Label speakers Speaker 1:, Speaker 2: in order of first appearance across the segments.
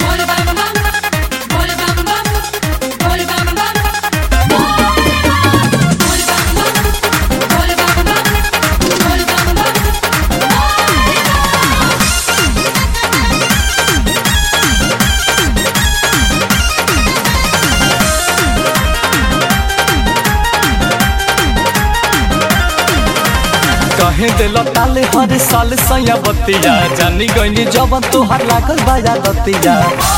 Speaker 1: Bol bam bam, bol bam bam, bol bam bam, bol bam bam, bol bam bam, bol bam bam.
Speaker 2: कहे दिल ताले हर साल सया बतिया जानी गईनी जवन तोहर लागल बाजा दतिया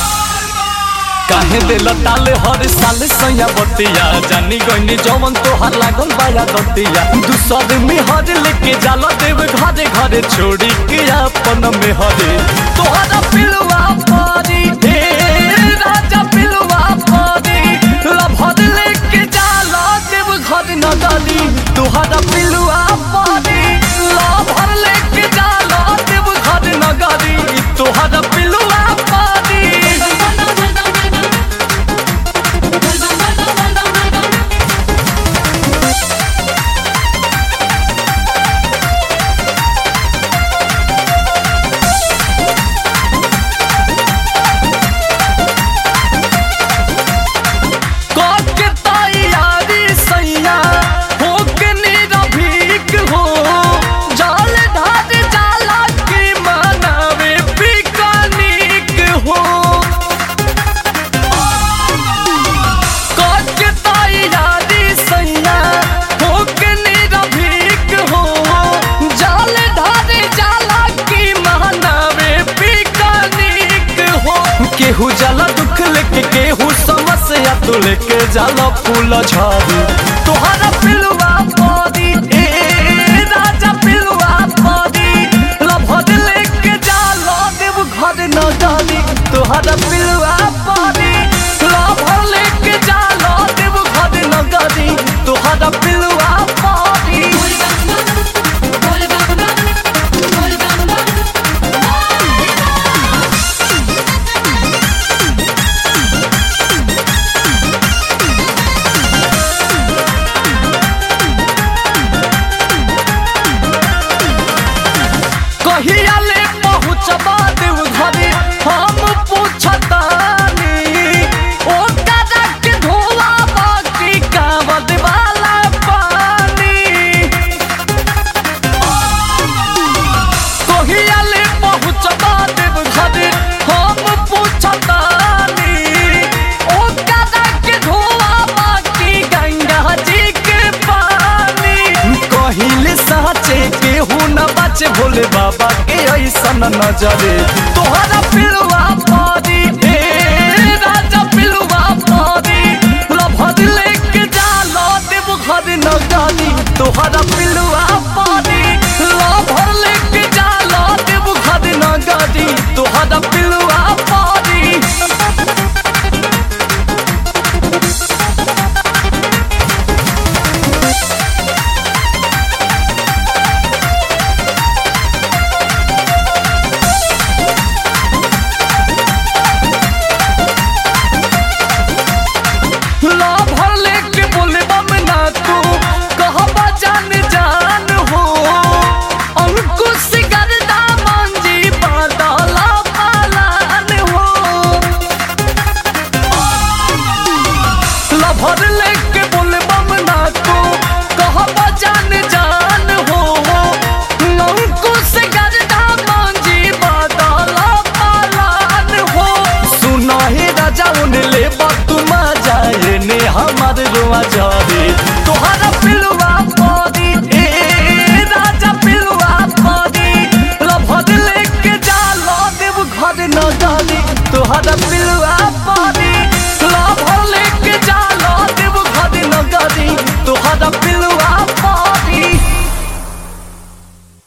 Speaker 2: काहे दिल ताले हर साल सया बतिया जानी गईनी जवन तोहर लागल बाजा दतिया दूसर में हर लेके जाला देव घरे घरे छोड़ी के अपन में हरे तोहरा पिलवा पारी हे राजा पिलवा पारी लभर लेके जाला देव घर न डाली तोहरा पिलवा पारी लभर लेके जाला देव घर न डाली तोहरा पिलवा पारी
Speaker 1: Bol bam bam, bol bam bam, bol bam bam.
Speaker 2: कब के तैयारी सैया हो के निरभीक हो जाल ढाल जाला के मनावे पिकनिक हो कब के तैयारी सैया हो के निरभीक हो जाल ढाल जाला के मनावे पिकनिक हो केहू जाला दुख लेके केहू समस्या तू लेके जाला फूल झाड़ी तोहरा पिलवा पारी ए राजा पिलवा पारी लभद लेके जाला देव घर न डाली तोहरा पिलवा पारी लभद लेके जाला देव घर न डाली तोहरा पिलवा पारी
Speaker 1: Bol bam bam, bol bam bam, bol bam bam.
Speaker 2: कहिया ले पहुँचबा देव घरे हम पूछतानी ओ दादा के धोला बाकी कावद वाला पानी कहिया ले पहुँचबा देव घरे हम पूछतानी ओ दादा के धोला बाकी गंगा जी के पानी कहिले साचे केहू न बाचे भोले बाबा के ऐसन नजरे तोहरा पिलवा पारी हे राजा पिलवा पारी लभद लेके जाला देव घर न डाली तोहरा पिलवा पारी लभर लेके जाला देव घर न गाड़ी तोहरा पिलवा पारी ला भर लेके बोले बम ना तू कहबा जान जान हो अंकुश गर्दा मांझी बादला पालान हो ला भर लेके बोले बम ना तू कहबा जान जान हो अंकुश गर्दा मांझी बादला पालान हो सुना हे राजा उन ले बात मजा ने हमार रुआ जावे तोहरा पिलवा